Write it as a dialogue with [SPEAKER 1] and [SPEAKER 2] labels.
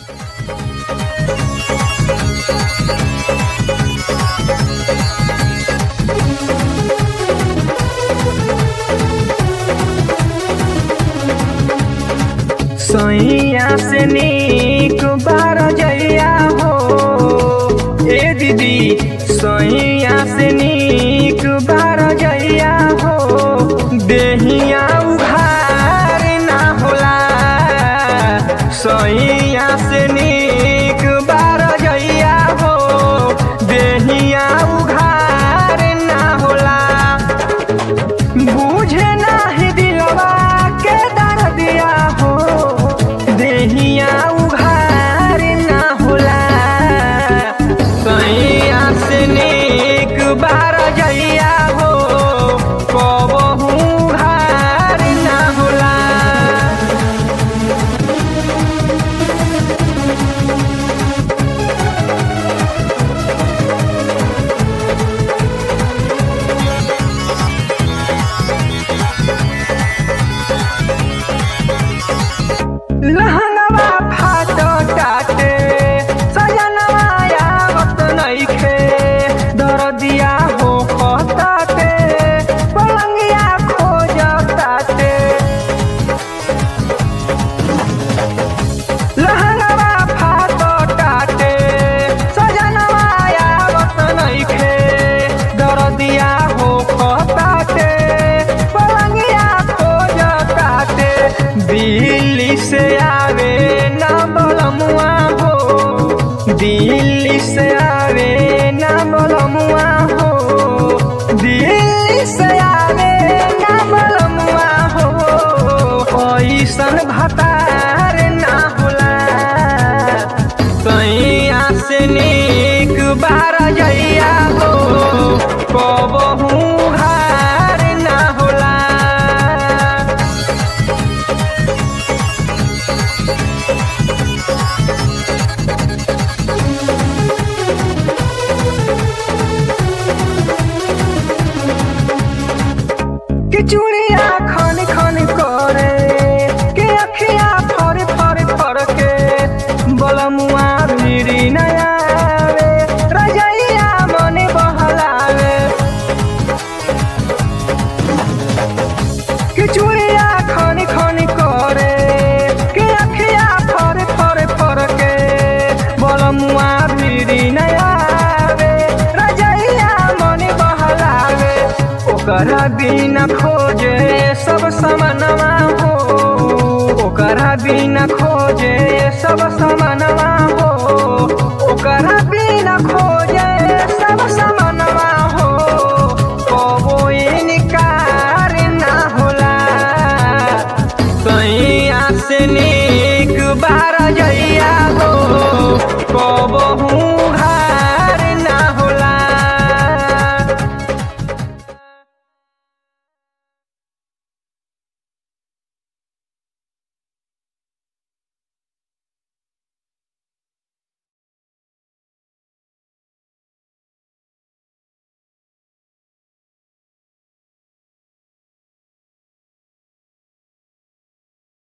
[SPEAKER 1] सैया से नीक बार जइया हो ए दीदी सैया से नीक बार जइया हो देहिया उघार ना होला सैया से नीक बार जइया हो देहिया उघार ना होला बुझे नाही दिलवा के दर्दिया हो देहिया उघार ना होला सैया से नीक बार जइया हो कबहू उघार ना होला लहंगवा फाटो टाटे सजनवा आवत नइखे दरदिया हो खताटे पलंगिया खोजताटे लहंगवा फाटो टाटे सजनवा आवत नइखे दरदिया हो खताटे पलंगिया खोजताटे दिल्ली से आवे ना बलमुआ हो दिल्ली से आवे ना बलमुआ हो दिल्ली से आवे ना बलमुआ हो ऐसन भतार ना होला सैया से नीक बार जइया हो कबहू हार ना होला कि चूड़िया खन खन करे के अखिया फर फर फर के बलमुआ भिरी नयावे रजैया मन बहलावे कि चूड़िया खन खन करे के अखिया फर फर फर के बलमुआ भिरी नयावे रजैया मन बहलावे ओकरा बिना खोजे सब समनवा हो ओकरा बिना खोजे सब सम